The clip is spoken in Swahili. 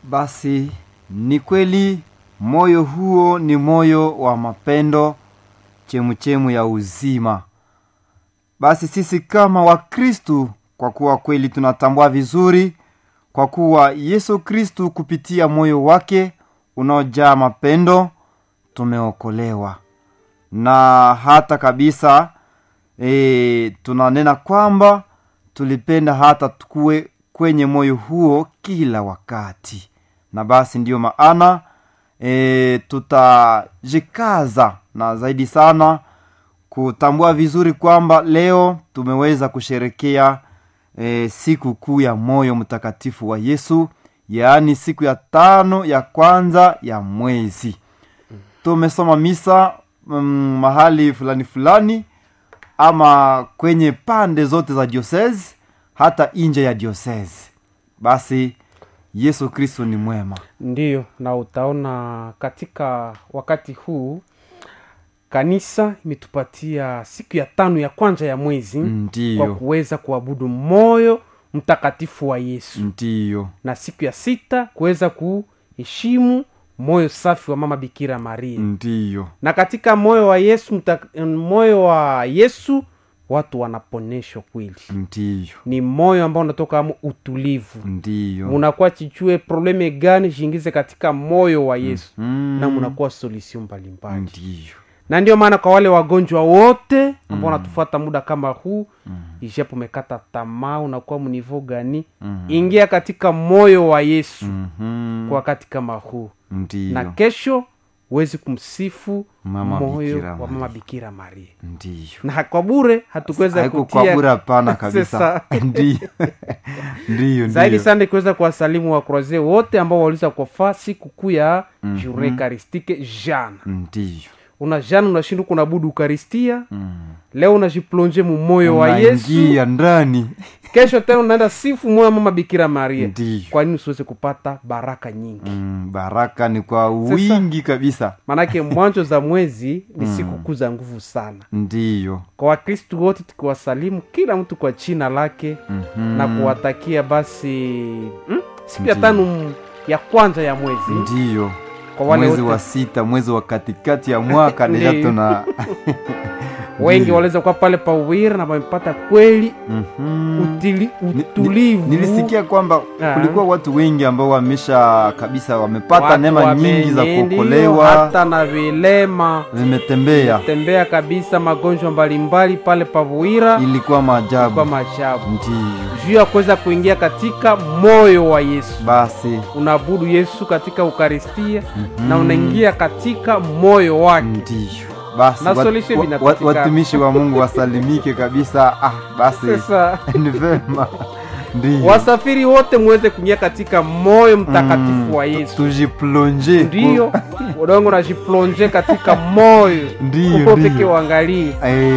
Basi ni kweli moyo huo ni moyo wa mapendo, chemuchemu ya uzima. Basi sisi kama Wakristu, kwa kuwa kweli tunatambua vizuri, kwa kuwa Yesu Kristu kupitia moyo wake unaojaa mapendo tumeokolewa, na hata kabisa e, tunanena kwamba tulipenda hata tukue kwenye moyo huo kila wakati, na basi ndiyo maana e, tutajikaza na zaidi sana kutambua vizuri kwamba leo tumeweza kusherekea e, siku kuu ya moyo mtakatifu wa Yesu, yaani siku ya tano ya kwanza ya mwezi. Tumesoma misa mm, mahali fulani fulani ama kwenye pande zote za diocese hata nje ya diocese. Basi Yesu Kristo ni mwema. ndiyo na utaona katika wakati huu kanisa imetupatia siku ya tano ya kwanza ya mwezi kwa Ndiyo, kuweza kuabudu moyo mtakatifu wa yesu ndiyo, na siku ya sita kuweza kuheshimu moyo safi wa mama bikira maria ndiyo, na katika moyo wa yesu mta, moyo wa yesu watu wanaponeshwa kweli ndiyo, ni moyo ambao unatoka amo utulivu ndiyo. munakuwa chichue probleme gani jiingize katika moyo wa yesu Mm, na munakuwa solution mbalimbali ndiyo, na ndio maana kwa wale wagonjwa wote ambao wanatufuata muda kama huu ijapo umekata tamaa unakuwa mnivo gani ingia katika moyo wa yesu Mhm, kwa wakati kama huu na ndiyo, kesho huwezi kumsifu Mama moyo Bikira wa Maria. mama bikira maria ndiyo. na kwa bure hatukuweza Haiko kutia kwa bure, hapana kabisa. Sasa. Ndiyo, ndiyo, zaidi ndiyo. sana kuweza kuwasalimu wakroze wote ambao waliweza kufaa siku kuu ya journée eucharistique jana Ndiyo. una jana unashinda kunabudu ukaristia leo unajiplonje mumoyo wa yesu Unaingia ndani. kesho tena unaenda sifu moyo wa mama bikira maria Ndiyo. kwa nini usiweze kupata baraka nyingi Mm, baraka ni kwa wingi kabisa. maanake mwanzo za mwezi ni siku kuu za nguvu sana Ndiyo. kwa wakristu wote tukiwasalimu kila mtu kwa china lake Mhm. na kuwatakia basi mm, siku ya Ndiyo. tano mm, ya kwanza ya mwezi Ndiyo. kwa wale mwezi wote wa sita mwezi wa katikati ya mwaka deja Ndiyo. tuna wengi Ndiyo. waliweza kuwa pale pawira na wamepata kweli Mhm. utili, Ni- ni- utulivu nilisikia kwamba Ah. kulikuwa watu wengi ambao wamesha kabisa wamepata Watu neema nyingi za wame- ndiyo, kuokolewa hata na vilema vimetembea tembea kabisa magonjwa mbalimbali pale pavuira ilikuwa kwa maajabu maajabu ndiyo juu ya kuweza kuingia katika moyo wa yesu basi unaabudu yesu katika ukaristia na unaingia katika moyo wake ndiyo basi Na wat- solution wa- vinapatikana. wa- watumishi wa mungu wasalimike kabisa ah, basi sasa ni vema ndiyo wasafiri wote muweze kuingia katika moyo mtakatifu Mm, wa yesu tujiplonje ndiyo udongo najiplonje katika moyo Ndiyo, uko ndiyo. peke uangalie Eh,